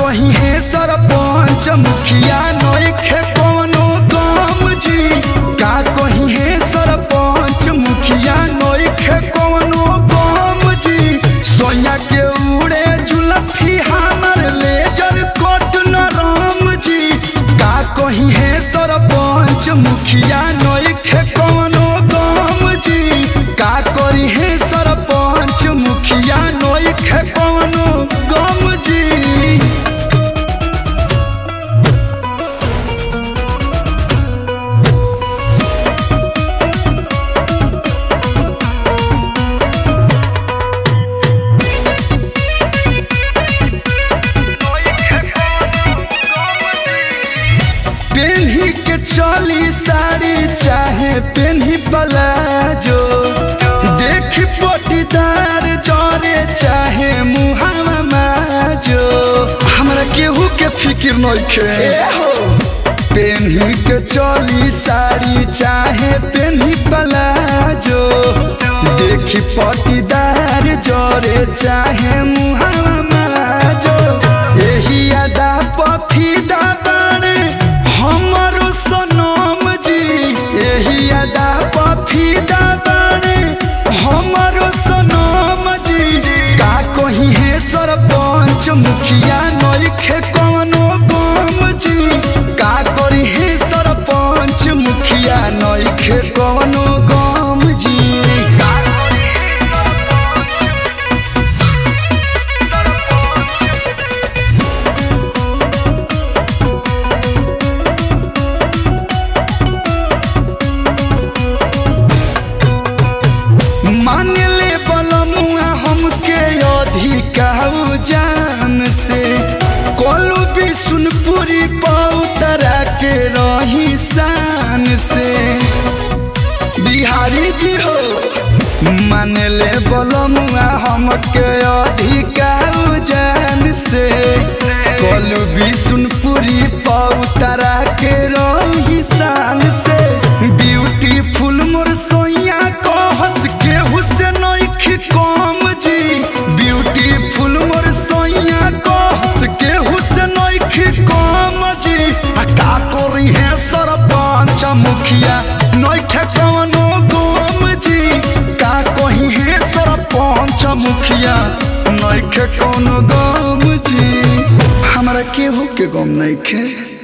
कही है सरपंच मुखिया नइखे कवनो गम जी का कही है सरपंच मुखिया नइखे कवनो गम जी सोया के उड़े जुलफी हमर लेजर कोट नरम जी का कही है सरपंच मुखिया नइखे कवनो गम जी का करी है सरपंच मुखिया नइखे कवनो गम जी पेन्ही के चली साड़ी चाहे पेन्ही पलाजो देख पटीदार जरे चाहे मुहावा माजो हमरा केहू के फिक्र नइखे पेन्ही के चली साड़ी चाहे पेन्ही पलाजो देखी पटीदार जरे चाहे मुहावा माजो एही अदा पफीदा बाणे हमरो सनम जी एही अदा पफीदा बाणे हमरो सनम जी का कही है सरपंच मुखिया नइखे कवनो गम जी का करी है सरपंच मुखिया नइखे कवनो गम जी मान ले बलमुआ हमके अधिकाऊ जान से कोलू भी सुनपुरी पौतरा के रही शान से बिहारी जी हो मान ले बलमुआ हमके अधिकाऊ जान से कोलू भी सुनपुरी पौतरा के रही शान से ब्यूटीफुल मोर सोइया को हंस के हुसैन कम जी ब्यूटीफुल मोर सोइया को हंस के हुसैन कम जी आ का करी है सरपंच मुखिया नइखे कवनो गम जी का कही है सरपंच मुखिया नइखे कवनो गम जी हमरा केहू के गम नइखे